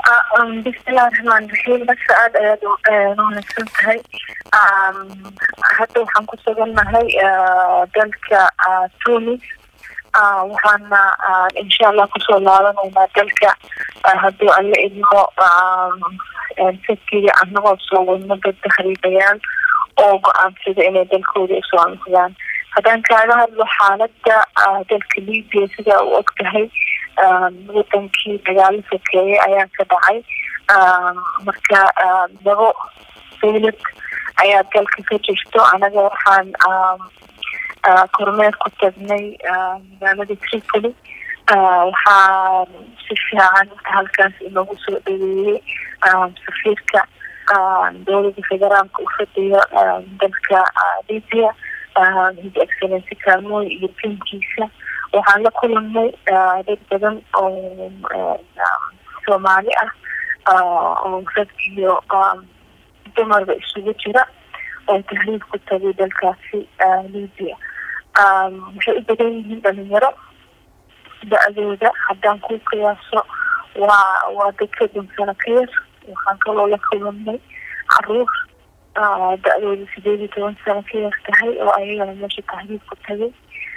bismillahi raxmaan raxiim basa aada ayaad wanaagsan tahay hadda waxaan ku sugannahay dalka tunis waxaana insha allah kusoo laabanaynaa dalka haddii alla idmo sakiga anagoo soo wadno dad tahriibayaal oo go-aansada inay dalkooda usoo noqdaan haddaan kaaga hadlo xaalada dalka libia sidaa u og tahay wadankii dagaalo sokeeye ayaa ka dhacay marka labo dawlad ayaa dalka ka jirto anaga waxaan kormeer ku tagnay magaalada tripoli waxaa si fiican halkaas inoogu soo dhaweeyey safiirka dowlada federaalka u fadhiyo dalka libia his excellency kaalmooy iyo tiimkiisa waxaan la kulanay dad badan oo soomaali ah oo rag iyo dumarba isugu jira oo tahriib ku tagay dalkaasi libia waxay u badan yihiin dhalinyaro da-dooda haddaan ku qiyaaso waa waa dad ka dunsano ka yar waxaan kaloo la kulanay caruur da-dooda sideed iyo toban sano ka yar tahay oo ayagana meesha tahriib ku tagay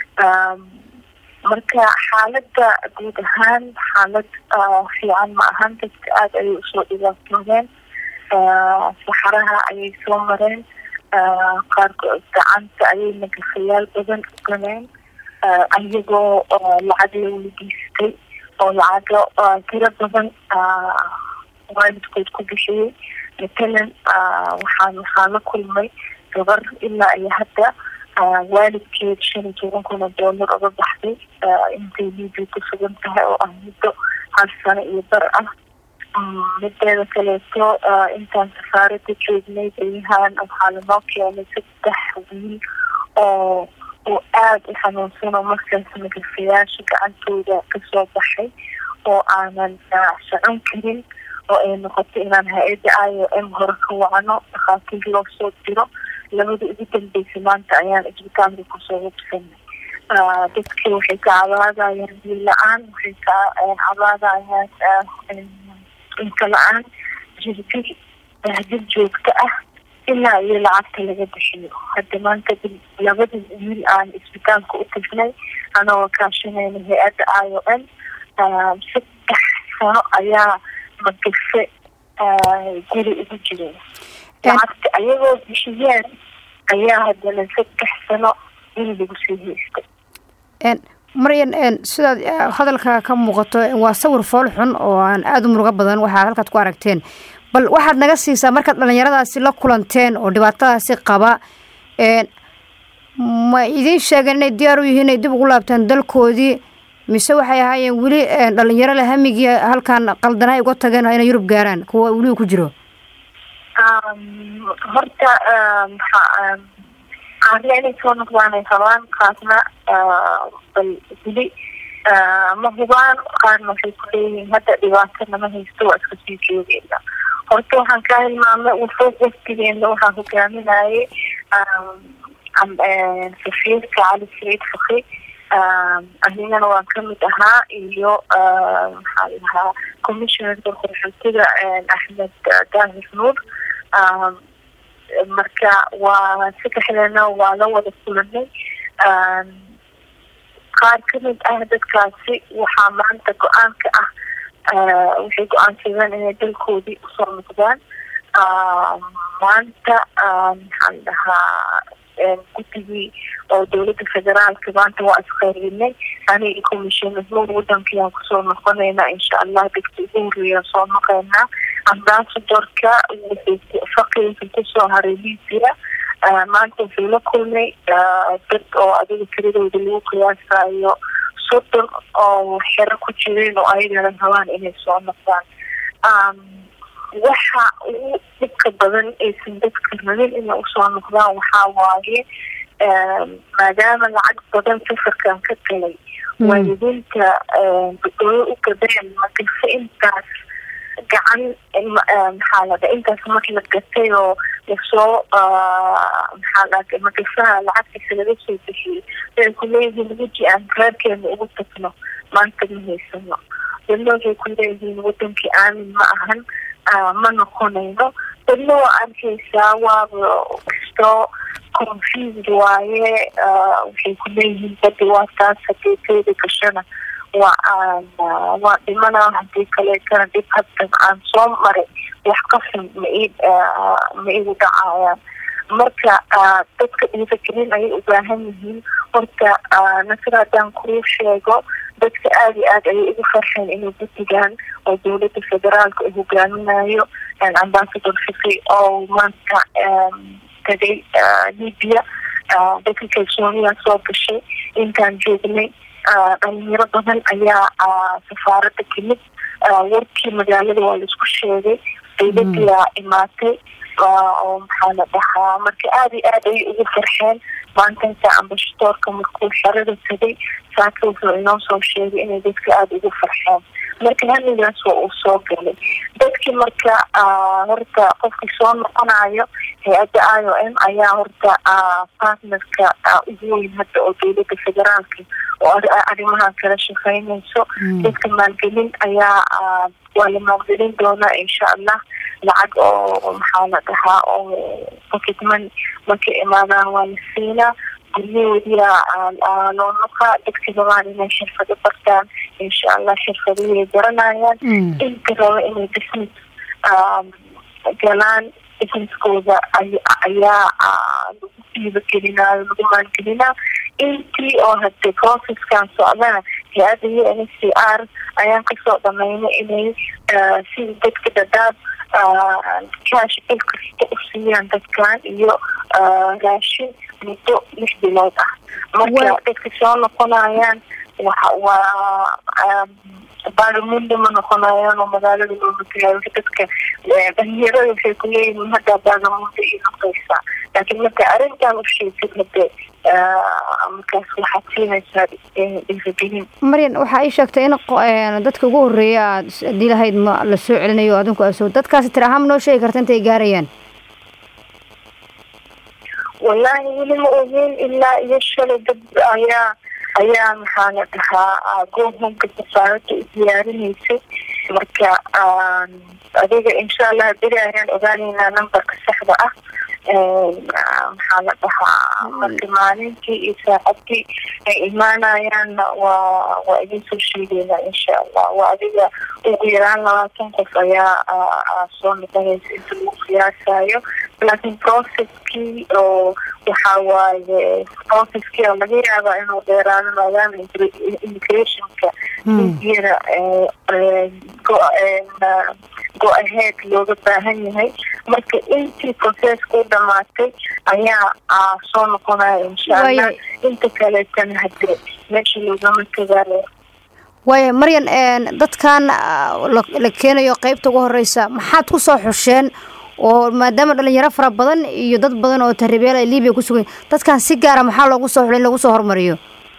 marka xaalada guud ahaan xaalad fiican ma ahan dadka aada ayay usoo dhibaatoodeen saxaraha ayay soo mareen qaarkood gacanta ayay nagafayaal badan u galeen ayagoo lacag la weligeystay oo lacago tiro badan waalidkood ku bixiyey matalan waxaan waxaan la kulmay gabar ilaa iyo hadda waalidkeed shan iyo toban kun oo doolar oga baxday intay libia ku sugan tahay oo ah muddo hal sano iyo bar ah mideeda kaleeto intaan safaarada joognay beryahan waxaa lanoo keenay saddex wiil oo oo aada u xanuunsan oo markaas magafayaasha gacantooda kasoo baxay oo aanan socon karin oo ay noqoto inaan hay-adda i o m hore ka wacno dhakhaatiir loo soo diro labada ugu dambeysa maanta ayaan isbitaalka kusoo hubsanay dadki waxay ka cabaadayaan biyo la-aan waxay ka cabaadayaan inta la-aan jirdi bahdid joogto ah ilaa iyo lacagta laga bixiyo hadda maanta labada wiil aan isbitaalka u tagnay anagoo kaashanayna hay-adda i o m saddex sano ayaa magafe guri ugu jireen lacagta ayagoo bixiyeen ayaa haddana saddex sano in lagu sii haystay maryan sidaad hadalka ka muuqato waa sawir fool xun oo aan aada u murugo badan waxaad halkaad ku aragteen bal waxaad naga siisaa markaad dhalinyaradaasi la kulanteen oo dhibaatadaasi qaba ma idiin sheegeen inay diyaar u yihiin inay dib ugu laabtaan dalkoodii mise waxay ahaayeen weli dhalinyaro le hamigii halkan qaldana ay uga tageen inay yurub gaaraan kuwa weliba ku jiro horta qaarna inay soo noqdaan ay rabaan qaarna bal weli ma hubaan qaarna waxay ku leeyihiin hadda dhibaato nama haysto waa iska sii joogeyna horta waxaan ka hilmaamay wufuuq waftigeena waxaa hogaaminayay safiirka cali saciid faki anigana waan kamid ahaa iyo maxaa lahaa commissionerka qorxootida axmed daahir nuur marka waa saddexdeena waa la wada kulanay qaar kamid ah dadkaasi waxaa maanta go-aanka ah waxay go-aansadeen inay dalkoodii usoo noqdaan maanta maxaan dhahaa guddigii oo dowladda federaalka maanta waa isqeyrinay aniga commissioner nuur wadankiyaan kusoo noqonayna insha allah dadka ugu horeeyaan soo noqeynaa ambasadorka faqiinka kusoo haray libia maanta wuxuu la kulmay dad oo adiga tiradooda lagu qiyaasayo soddon oo xero ku jireen oo ayagana rabaan inay soo noqdaan waxa ugu dhibka badan aysan dadka rabin inay usoo noqdaan waxaa waaye maadaama lacag badan safarkan ka galay waalidiinta dadooyo u gadeen magafe intaas gacan maxaa lada intaas marki la gatay oo lasoo maxaa lada magafaha lacagtiisa laga soo bixiyey waxay kuleeyihiin weji aan reerkeena ugu tagno maanta ma haysano dadna waxay ku leeyihiin wadankii aamin ma ahan ma noqonayno dadna waa arkaysaa waaba kastoo confused waaye waxay ku leeyihiin badi waa taas hadii teeda gashana waa aan waa dhimana hadii kaleetana dhib hadda aan soo maray wax qasam ma i ma igu dhacayaan marka dadka dhiiragelin ayay u baahan yihiin horta nasir haddaan kuu sheego dadka aada iyo aad ayay ugu farxeen inay guddigan oo dowladda federaalka uu hogaaminayo ambasador fiqi oo maanta tagay libya dadka kalsooniyaa soo gashay intaan joognay dhalinyaro badan ayaa safaaradda kamid warkii magaalada waa laisku sheegay dowladiyaa imaatay oo maxaa la dhahaa marka aada iyo aad ayay ugu farxeen maantanta ambashadoorka markuu xerada tagay saaka wuxuu inoo soo sheegay inay dadka aada ugu farxeen marka hamigaas waa uu soo galay dadkii marka horta qofkii soo noqonayo hay-adda i o m ayaa horta partnerka ugu weyn hadda oo dowladda federaalka oo arrimahan kala shaqeynayso dadka maalgelin ayaa waa la maalgelin doonaa insha allah lacag oo maxaa la dhahaa oo pocketman markay imaadaan waa la siinaa guryahoodiyaa loo noqaa dadka rabaan inay xirfado bartaan insha allah xirfadihii garanayaan inta raba inay business galaan businesskooda ayaa lagu diibagelinaayo lagu maalgelinaa intii oo hadee processkan socdana hay-adda u n c r ayaan kasoo dhamaynay inay sida dadka dadaab cash il kasta u siiyaan dadkan iyo raashin muddo lix bilood ah marka dadka soo noqonayaan waxa waa baagamundo ma noqonayaan oo magaalada looga tagayo dadka dhalinyarada waxay kuleeyihiin haddaa baagamundo ii noqeysaa laakiin marka arrintan u sheegtid hade markaas waxaad siinaysaa dhiiragelin maryan waxaa ii sheegtay in dadka ugu horeeya aad hadii lahayd ma la soo celinayo adinku aso dadkaasi tir ahaan ma noo sheegi karta intay gaarayaan wallaahi weli ma ogeyn ilaa iyo shalay dad ayaa ayaa maxaa la dhahaa gohomka safaarada u diyaarinaysay marka adiga insha allah beri ayaan ogaaneynaa numberka saxda ah maxaa la dhahaa marka maalintii iyo saacadii ay imaanayaanna waa waa idin soo sheegeynaa insha allah waa adiga ugu yaraan labaatan qof ayaa soo noqonaysa inta lagu qiyaasayo laakiin processkii oo waxaa waaye processkii oo laga yaabaa inuu dheeraado maadaama immigrationka iyada go-aheed looga baahan yahay marka intii processka u dhamaatay ayaa soo noqonaya insha allah inta kaleetana hadee meesha loogama tagaayo waaya maryan dadkan la keenayo qeybta ugu horeysa maxaad ku soo xusheen oo maadaama dhalinyaro fara badan iyo dad badan oo taribeel ay libiya ku sugan dadkan si gaara maxaa loogu soo xulay in lagu soo hormariyo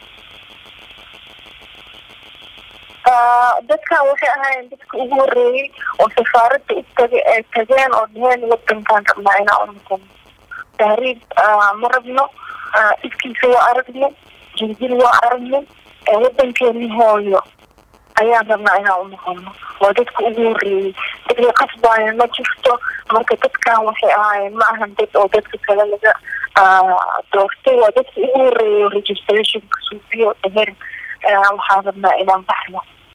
dadkan waxay ahaayeen dadka ugu horeeyey oo safaaradda u taga ay tageen oo dheheen wadankan rabnaa inaa unoqono tahriib ma rabno ifkiisa waa aragno jirjir waa aragno wadankeeni hooyo ayaan rabnaa inaan unoqono waa dadka ugu horeeyey dadka qasbaaya ma jirto marka dadkan waxay ahaayeen ma ahan dad oo dadka kale laga doortay waa dadka ugu horeeyay registrationka suufiyo dheheen waxaan rabnaa inaan baxno